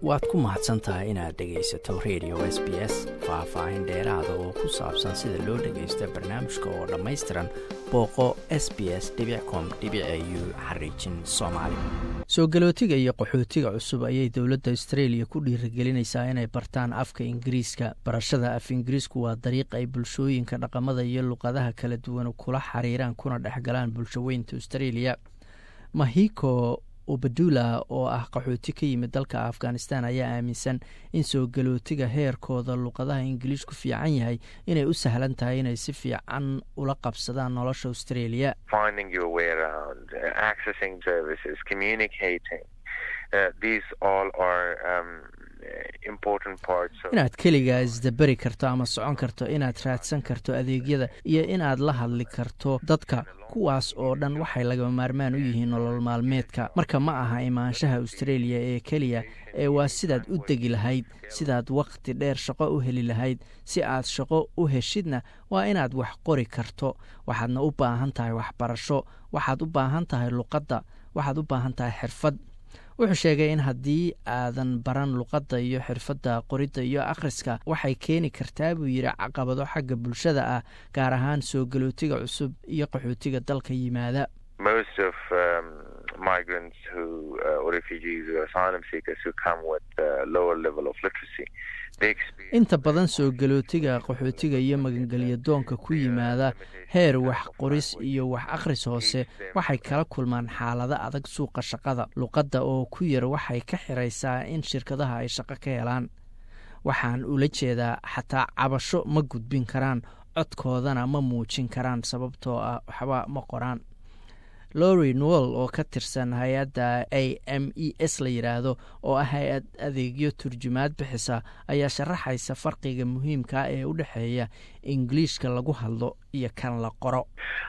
waad ku mahadsan tahay inaad dhegaysato radio s b s faah-faahin dheeraada oo ku saabsan sida loo dhagaysto barnaamijka oo dhammaystiran booqo s b s com u xariijin soomaali soo galootiga iyo qaxootiga cusub ayay dowladda australia ku dhiirigelinaysaa inay bartaan afka ingiriiska barashada af ingiriisku waa dariiq ay bulshooyinka dhaqamada iyo luqadaha kala duwan kula xiriiraan kuna dhexgalaan bulshaweynta australia mahiko ubadula oo ah qaxooti ka yimid dalka afghanistan ayaa aaminsan in soo galootiga heerkooda luqadaha ingiliishku fiican yahay inay u sahlan tahay inay si fiican ula qabsadaan nolosha australia inaad keligaa isdaberi karto ama socon karto inaad raadsan karto adeegyada iyo inaad la hadli karto dadka kuwaas oo dhan waxay lagama maarmaan u yihiin nolol maalmeedka marka ma aha imaanshaha australia ee keliya ee waa sidaad u degi lahayd sidaad wakhti dheer shaqo u heli lahayd si aad shaqo u heshidna waa inaad wax qori karto waxaadna u baahan tahay waxbarasho waxaad u baahan tahay luqadda waxaad u baahan tahay xirfad wuxuu sheegay in haddii aadan baran luqadda iyo xirfadda qoridda iyo akhriska waxay keeni kartaa buu yidhi caqabado xagga bulshada ah gaar ahaan soo galootiga cusub iyo qaxootiga dalka yimaada inta badan soo galootiga qaxootiga iyo magangelya doonka ku yimaada heer wax qoris iyo wax akhris hoose waxay kala kulmaan xaalado adag suuqa shaqada luqadda oo ku yar waxay ka xiraysaa in shirkadaha ay shaqo ka helaan waxaan ula jeedaa xataa cabasho ma gudbin karaan codkoodana ma muujin karaan sababtoo ah waxba ma qoraan lori nowell oo ka tirsan hay-adda a m e s la yidhaahdo oo ah hay-ad adeegyo turjumaad bixisa ayaa sharaxaysa farqiga muhiimka ee u dhexeeya ingiliishka lagu hadlo iyo kan la qoro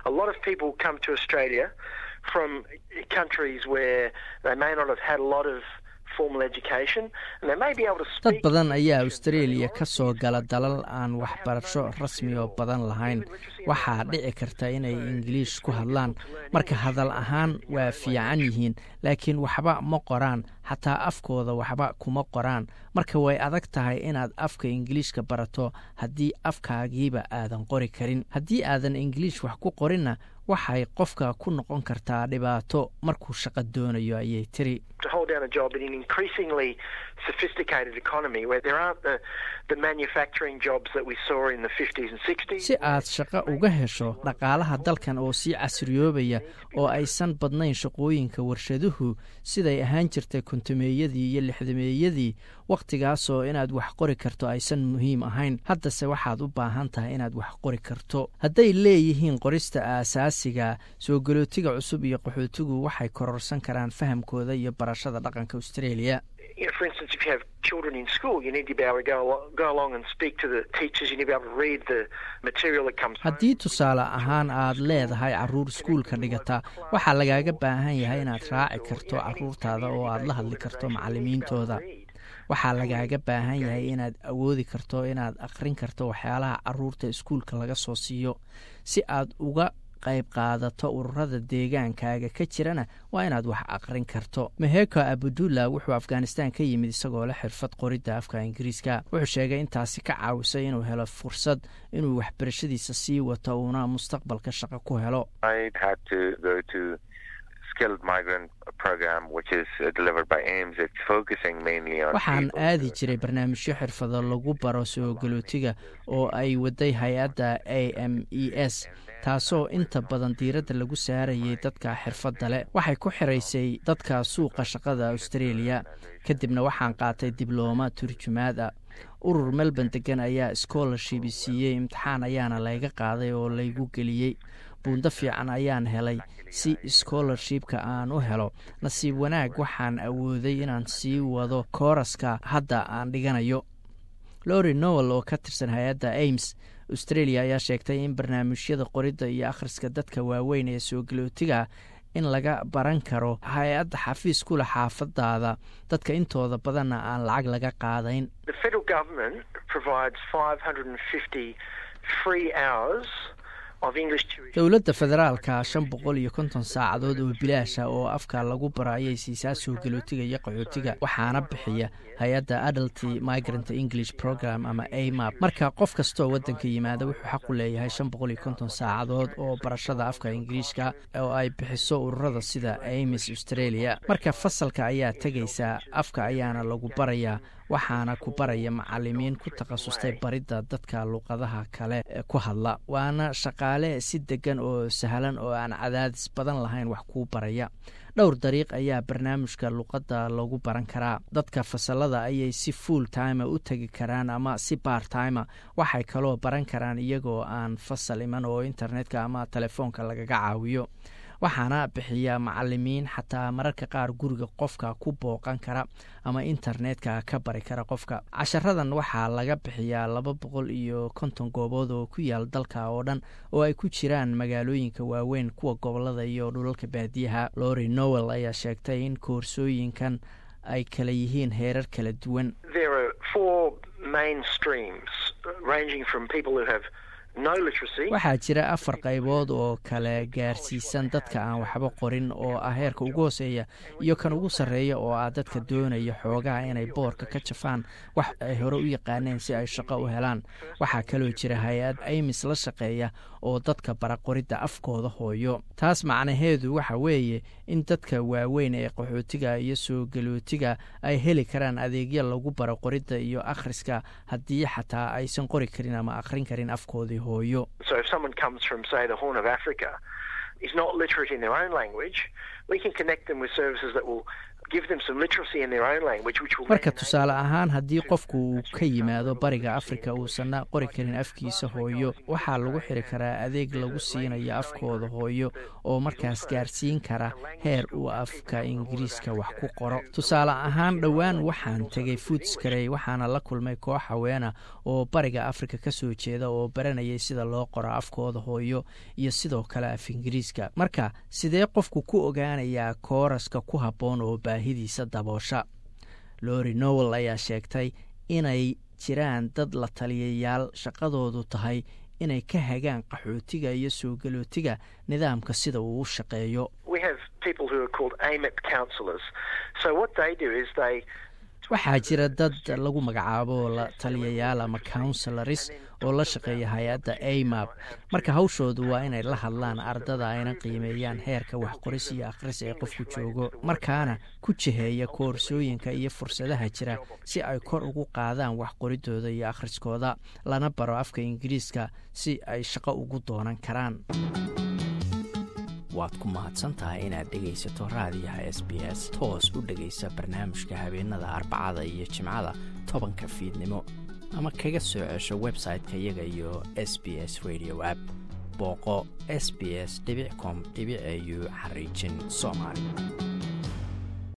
dad badan ayaa australia ka soo gala dalal aan waxbarasho rasmi oo badan lahayn waxaa dhici karta inay ingiliish ku hadlaan marka hadal ahaan waa fiican yihiin laakiin waxba ma qoraan xataa afkooda waxba kuma qoraan marka way adag tahay inaad afka ingiliishka barato haddii afkaagiiba aadan qori karin haddii aadan ingiliish wax ku qorinna waxay qofka ku noqon kartaa dhibaato markuu shaqo doonayo ayay tiri si aad shaqo uga hesho dhaqaalaha dalkan oo sii casriyoobaya oo aysan badnayn shaqooyinka warshaduhu siday ahaan jirtay kontameeyadii iyo lixdameeyadii wakhtigaasoo inaad wax qori karto aysan muhiim ahayn haddase waxaad u baahan tahay inaad wax qori karto hadday leeyihiin qorista aasaasiga soo galootiga cusub iyo qaxootigu waxay kororsan karaan fahamkooda iyo barashada dhaqanka australia haddii tusaale ahaan aad leedahay caruur iskuulka dhigata waxaa lagaaga baahan yahay inaad raaci karto caruurtaada oo aad la hadli karto macalimiintooda waxaa lagaaga baahan yahay inaad awoodi karto inaad akhrin karto waxyaalaha caruurta iskuulka laga soo siiyo si aad uga qayb qaadato ururada deegaankaaga ka jirana waa inaad wax aqrin karto meheko abudula wuxuu afghanistan ka yimid isagoo leh xirfad qoridda afka ingiriiska wuxuu sheegay intaasi ka caawisay inuu helo fursad inuu waxbarashadiisa sii wato uuna mustaqbalka shaqo ku helo waxaan aadi jiray barnaamijyo xirfado lagu baro soo galootiga oo ay waday hay-adda a m e s taasoo inta badan diiradda lagu saarayay dadka xirfadda leh waxay ku xiraysay dadka suuqa shaqada australia kadibna waxaan qaatay diblooma turjumaad ah urur melbourne degan ayaa scholarship siiyey imtixaan ayaana layga qaaday oo laygu geliyey buundo fiican ayaan helay si scholarshipka aan u helo nasiib wanaag waxaan awooday inaan sii wado kooraska hadda aan dhiganayo lori nowell oo ka tirsan hay-adda ames australia ayaa sheegtay in barnaamijyada qoridda iyo akhriska dadka waaweyn ee soo galootiga in laga baran karo hay-adda xafiis ku leh xaafadaada dadka intooda badanna aan lacag laga qaadayn dowladda federaalka shan boqol iyo konton saacadood oo bilaasha oo afka lagu baro ayay siisaa soo galootiga iyo qaxootiga waxaana bixiya hay-adda adult migrant english program ama amap marka qof kastoo wadanka yimaada wuxuu xaq u leeyahay shan boqol iyo konton saacadood oo barashada afka ingiriishka oo ay bixiso ururada sida amis australia marka fasalka ayaa tegaysaa afka ayaana lagu barayaa waxaana ku baraya macalimiin ku takhasustay baridda dadka luqadaha kale ku hadla waana shaqaale si degan oo sahlan oo aan cadaadis badan lahayn wax kuu baraya dhowr dariiq ayaa barnaamijka luqadda lagu baran karaa dadka fasalada ayay si full time u tegi karaan ama si bar time waxay kaloo baran karaan iyagoo aan fasal iman oo internetka ama telefoonka lagaga caawiyo waxaana bixiya macalimiin xataa mararka qaar guriga qofka ku booqan kara ama internetka ka bari kara qofka casharadan waxaa laga bixiyaa laba boqol iyo konton goobood oo ku yaal dalka oo dhan oo ay ku jiraan magaalooyinka waaweyn kuwa gobolada iyo dhulalka baadiyaha lori nowel ayaa sheegtay in koorsooyinkan ay kala yihiin heerar kala duwan waxaa jira afar qaybood oo kale gaarsiisan dadka aan waxba qorin oo ah heerka ugu hooseeya iyo kan ugu sarreeya oo ah dadka doonaya xoogaha inay boorka ka jafaan wax ay hore u yaqaaneen si ay shaqo u helaan waxaa kaloo jira hay-ad aymis la shaqeeya oo dadka bara qoridda afkooda hooyo taas macnaheedu waxa weeye in dadka waaweyn ee qaxootiga iyo soo galootiga ay heli karaan adeegyo lagu baro qoridda iyo akhriska haddii xataa aysan qori karin ama akhrin karin afkoodii hooyo marka tusaale ahaan haddii qofku uu ka yimaado bariga afrika uusanna qori karin afkiisa hooyo waxaa lagu xiri karaa adeeg lagu siinayo afkooda hooyo oo markaas gaarsiin kara heer uu afka ingiriiska wax ku qoro tusaale ahaan dhowaan waxaan tegay foodskarey waxaana la kulmay koox haweena oo bariga afrika ka soo jeeda oo baranayay sida loo qoro afkooda hooyo iyo sidoo kale af ingiriiska marka sidee qofku ku ogaanayaa kooraska ku habboon oo baahidiisa daboosha lori nowel ayaa sheegtay inay jiraan dad la taliyayaal shaqadoodu tahay inay ka hagaan qaxootiga iyo soo galootiga nidaamka sida uu u shaqeeyo waxaa jira dad lagu magacaabo la taliyayaal ama counselaris oo la shaqeeya hay-adda amap marka hawshoodu waa inay la hadlaan ardada ayna qiimeeyaan heerka waxqoris iyo akhris ee qofku joogo markaana ku jiheeya koorsooyinka iyo fursadaha jira si ay kor ugu qaadaan waxqoridooda iyo akhriskooda lana baro afka ingiriiska si ay shaqo ugu doonan karaan waad ku mahadsantahay inaad dhegaysato raadiyaha s b s toos u dhegaysa barnaamijka habeenada arbacada iyo jimcada tobanka fiidnimo ama kaga soo cesho website-ka iyaga iyo s b s radio app booqo s b s com au xariijin soomaali